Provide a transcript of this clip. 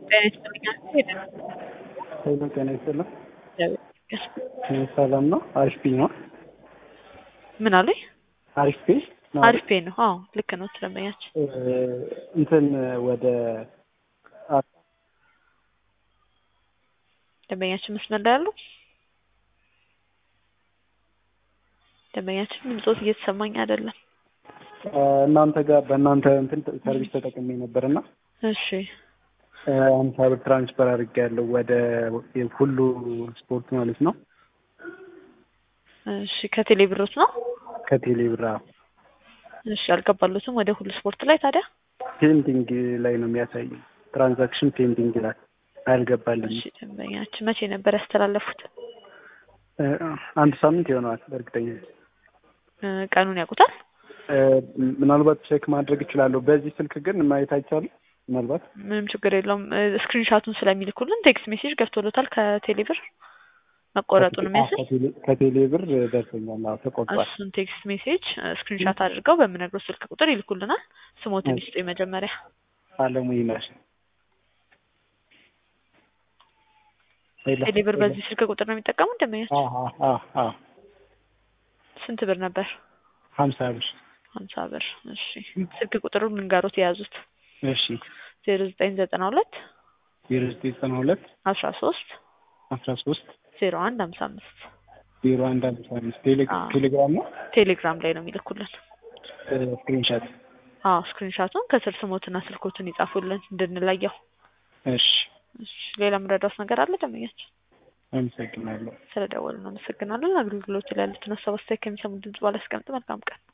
ጤና ይስጥልኝ ሄደ ሄሎ ጤና ይስጥልኝ። ሰላም ነው? አሪፍ ፔ ነው? ምን አሉኝ? አሪፍ ፔ ነው? አሪፍ ፔ ነው። አዎ ልክ ነው። ስለመያችን እንትን ወደ ደንበኛችን መስመር ላይ ያሉ ደንበኛችን ድምፆት እየተሰማኝ አይደለም። እናንተ ጋር በእናንተ እንትን ሰርቪስ ተጠቅሜ ነበር እና እሺ አምሳ ብር ትራንስፈር አድርጌያለሁ ወደ ሁሉ ስፖርት ማለት ነው። እሺ ከቴሌ ብሮት ነው? ከቴሌ ብር አዎ። እሺ አልገባሉትም ወደ ሁሉ ስፖርት ላይ ታዲያ? ፔንዲንግ ላይ ነው የሚያሳየው። ትራንዛክሽን ፔንዲንግ ላይ አልገባልኝም። እሺ ደንበኛችን መቼ ነበር ያስተላለፉት? አንድ ሳምንት ይሆነዋል በእርግጠኛ እ ቀኑን ያውቁታል? ምናልባት ቼክ ማድረግ እችላለሁ። በዚህ ስልክ ግን ማየት አይቻልም። ምናልባት ምንም ችግር የለውም። ስክሪንሻቱን ስለሚልኩልን ቴክስት ሜሴጅ ገብቶሎታል ከቴሌ ብር መቆረጡን የሚያሳይ ከቴሌ ብር ደርሶኛል። አዎ ተቆርጧል። እሱን ቴክስት ሜሴጅ ስክሪንሻት አድርገው በምነግረው ስልክ ቁጥር ይልኩልናል። ስሞትን ይስጡ መጀመሪያ። አለሙ ይመር ቴሌ ብር በዚህ ስልክ ቁጥር ነው የሚጠቀሙት ደንበኛችን? ስንት ብር ነበር? ሀምሳ ብር ሀምሳ ብር። እሺ ስልክ ቁጥሩን ልንገሮት የያዙት እሺ ዜሮ ዘጠኝ ዘጠና ሁለት ዜሮ ዘጠኝ ዘጠና ሁለት አስራ ሶስት አስራ ሶስት ዜሮ አንድ ሀምሳ አምስት ዜሮ አንድ አምሳ አምስት አዎ። ቴሌግራም ነው ቴሌግራም ላይ ነው የሚልኩልን። ስክሪንሻት አዎ ስክሪንሻቱን ከስር ስሞትና ስልኮትን ይጻፉልን እንድንለየው። እሺ እሺ ሌላ የምረዳውት ነገር አለ ደንበኛችን? አመሰግናለሁ ስለደወሉ እናመሰግናለን። አገልግሎት ላይ ያሉትን ሀሳብ አስተያየት ከሚሰሙ ድምጽ ባለ አስቀምጥ። መልካም ቀን